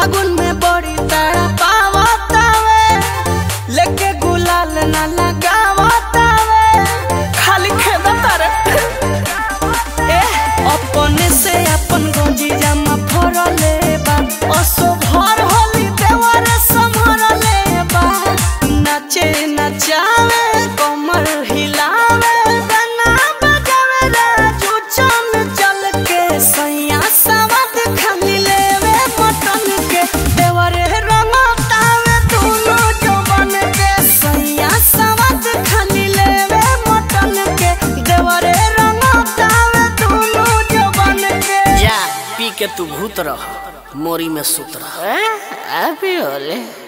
फागुन में बड़ी तारा पावतावे लेके गुलाल ना लगावतावे खाली खेदा तारे ए अपने से अपन गंजी जामा फरले बा असो भर होली देवर संभरले बा नाचे नचावे कमर हिलावे गाना बजावे राजू चल चल के सैया सवद खाली लेवे मटन के देवर रंगतावे दुनो जवन के सैया सवद खाली लेवे मटन के देवर रंगतावे दुनो जवन के जा पी के तू भूत रह मोरी में सुत रह अभी होले